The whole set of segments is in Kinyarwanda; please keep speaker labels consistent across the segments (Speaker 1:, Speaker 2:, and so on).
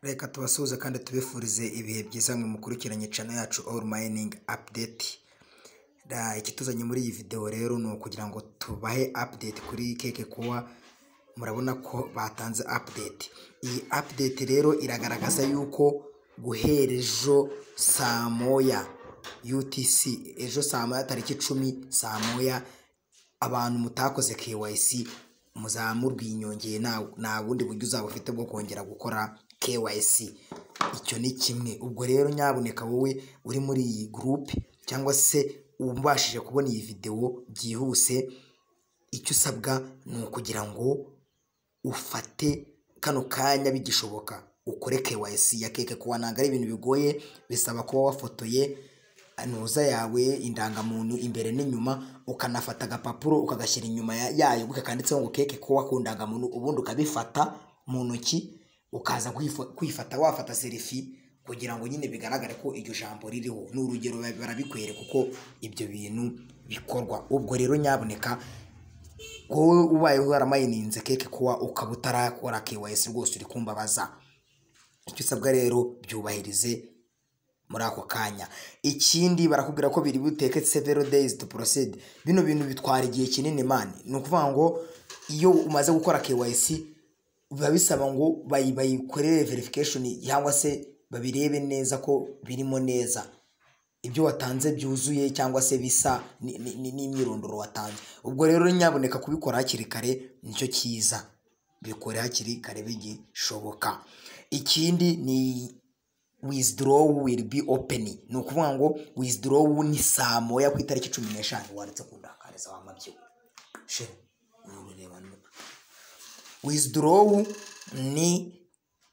Speaker 1: Reka tubasuhuze kandi tubifurize ibihe byiza mwe mukurikiranye channel yacu All Mining Update. Da, ikituzanye muri iyi video rero ni ukugira ngo tubahe update kuri keke kuwa murabona ko batanze update. Iyi update rero iragaragaza yuko guhera ejo saa moya UTC ejo saa moya tariki icumi saa moya abantu mutakoze KYC muzamurwa iyi nyongeye nta nta bundi buryo uzaba ufite bwo kongera gukora KYC icyo ni kimwe ubwo rero nyabuneka wowe uri muri iyi gurupe cyangwa se ubashije kubona iyi videwo byihuse icyo usabwa ni ukugira ngo ufate kano kanya bigishoboka ukore KYC ya keke kuwa ntabwo ari ibintu bigoye bisaba kuba wafotoye ntuza yawe indangamuntu imbere n'inyuma ukanafata agapapuro ukagashyira inyuma ya- yayo kakanditseho ngo keke kuba ku ndangamuntu ubundi ukabifata mu ntoki ukaza kwifo- kwifata wafata serifi kugira ngo nyine bigaragare ko iryo jambo ririho ni urugero ba- barabikwereka uko ibyo bintu bikorwa ubwo rero nyabuneka wowe ubaye waramayininze keke kuba ukaba utarakora KYC rwose uri kumbabaza icyo usabwa rero byubahirize muri ako kanya ikindi barakubwira ko biri buteke several days to proceed bino bintu bitwara igihe kinini mani ni ukuvuga ngo iyo umaze gukora KYC biba bisaba ngo bayi- bayikorere verification cyangwa se babirebe neza ko birimo neza ibyo watanze byuzuye cyangwa se bisa ni- ni- ni- n'imyirondoro watanze ubwo rero nyabuneka kubikora hakiri kare nicyo cyiza bikore hakiri kare bigishoboka ikindi ni withdraw will be open ni ukuvuga ngo withdraw ni saa moya ku itariki cumi n'eshanu wanditse ku ndangariza wa mabyibuho shewe urureba neza withdraw ni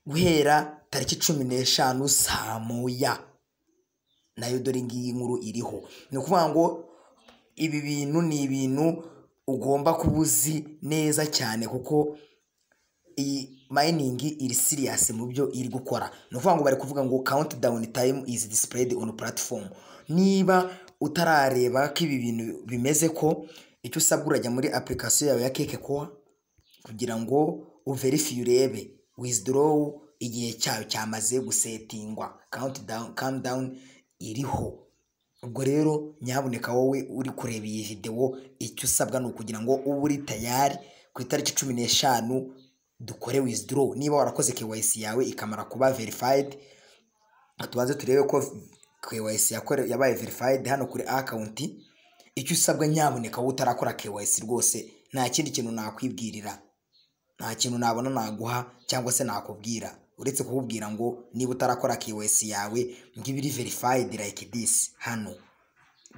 Speaker 1: guhera tariki cumi n'eshanu saa moya nayo dore ngiyi nkuru iriho ni ukuvuga ngo ibi bintu ni ibintu ugomba kuba uzi neza cyane kuko iyi mayiningi iri siriyasi mu byo iri gukora ni ukuvuga ngo bari kuvuga ngo kawunti dawuni tayimu izi disipureyidi onu puratifomu niba utarareba ko ibi bintu bimeze ko icyo usabwa urajya muri apurikasiyo yawe ya keke kowa kugira ngo uverifiye urebe wizidorowu igihe cyayo cyamaze gusetingwa kawunti dawuni kamu dawuni iriho ubwo rero nyabuneka wowe uri kureba iyi videwo icyo usabwa ni ukugira ngo ube uri tayari ku itariki cumi n'eshanu dukore wizidorowu niba warakoze kewayisi yawe ikamara kuba verifayidi tubanze turebe ko KYC yakore- yabaye verifayidi hano kuri akawunti icyo usabwa nyabuneka wowe utarakora KYC rwose nta kindi kintu nakwibwirira nta kintu nabona naguha cyangwa se nakubwira uretse kukubwira ngo niba utarakora KYC yawe ngo ibe iri verified like this hano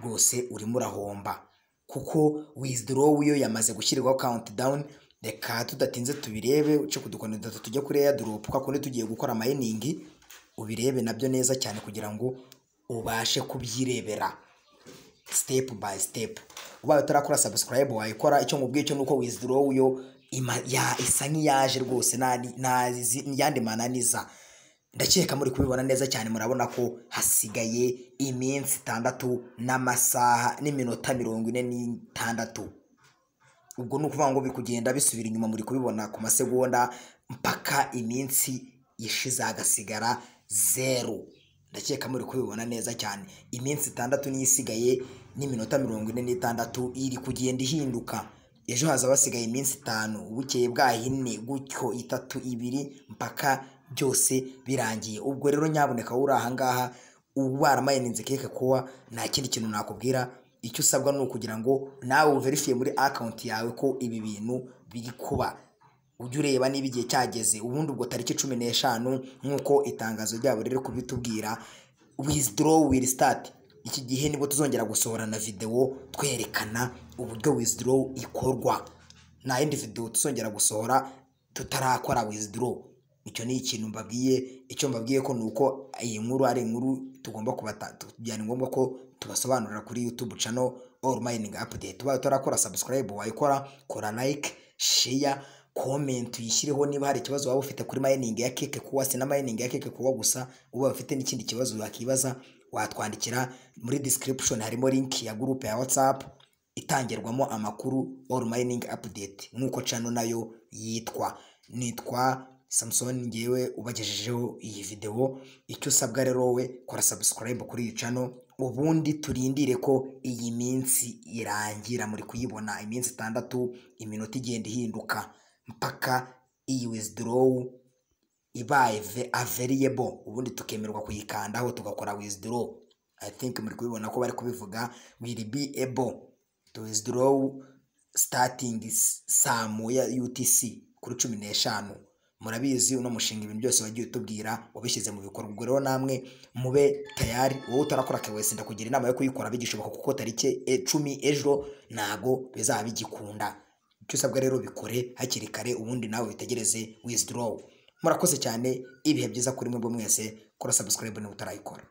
Speaker 1: rwose urimo urahomba kuko withdraw yo yamaze gushyirirwaho count down reka tudatinze tubirebe uce ku dukoni dutatu tujya kuri airdrop kwa kundi tugiye gukora mining ubirebe nabyo neza cyane kugira ngo ubashe kubyirebera step by step ubaye utarakora subscribe wayikora icyo nkubwiye cyo nuko withdraw yo ima- ya- isa nk'iyaje rwose nta- nta- izi- yandi mananiza ndakeka muri kubibona neza cyane murabona ko hasigaye iminsi itandatu n'amasaha n'iminota mirongo ine n'itandatu ubwo ni ukuvuga ngo bikugenda bisubira inyuma muri kubibona ku masegonda mpaka iminsi ishize hagasigara zeru ndakeka muri kubibona neza cyane iminsi itandatu niyo isigaye n'iminota mirongo ine n'itandatu iri kugenda ihinduka ejo haza basigaye iminsi itanu bukeye bwaho ine gutyo itatu ibiri mpaka byose birangiye ubwo rero nyabuneka wowe uri ahangaha uba waramayininze keke kuba nta kindi kintu nakubwira icyo usabwa ni ukugira ngo nawe uverifiye muri akawunti yawe ko ibi bintu biri kuba ujye ureba niba igihe cyageze ubundi ubwo tariki cumi n'eshanu nk'uko itangazo ryabo riri kubitubwira withdraw will start iki gihe nibwo tuzongera gusohorana videwo twerekana uburyo withdraw ikorwa nta yindi videwo tuzongera gusohora tutarakora withdraw icyo ni ikintu mbabwiye icyo mbabwiye ko ni uko iyi nkuru ari inkuru tugomba kubata byari ngombwa ko tubasobanurira kuri youtube channel all mining update ubaye utarakora subscribe wayikora kora like share comment uyishyireho niba hari ikibazo waba ufite kuri mining ya keke kuwa si na mining ya keke kuwa gusa ubaye ufite n'ikindi kibazo wakibaza watwandikira muri description harimo link ya group ya whatsapp itangirwamo amakuru all mining update nk'uko channel nayo yitwa nitwa samusoni ngewe ubagejejeho iyi videwo icyo usabwa rero wowe kora sabusikarayibu kuri iyi cano ubundi turindire ko iyi minsi irangira muri kuyibona iminsi itandatu iminota igenda ihinduka mpaka iyi wizidorowu ibaye averiyebo ubundi tukemerwa kuyikandaho tugakora wizidorowu i think muri kubibona ko bari kubivuga will be able to withdraw starting saa moya UTC kuri cumi n'eshanu murabizi uno mushinga ibintu byose wagiye utubwira wabishyize mu bikorwa ubwo rero namwe mube tayari wowe utarakora KYC ndakugira inama yo kuyikora bigishoboka kuko tariki e- cumi ejo ntago bizaba bigikunda icyo usabwa rero bikore hakiri kare ubundi nawe witegereze withdraw murakoze cyane ibihe byiza kuri mwebwe mwese kora subscribe niba utarayikora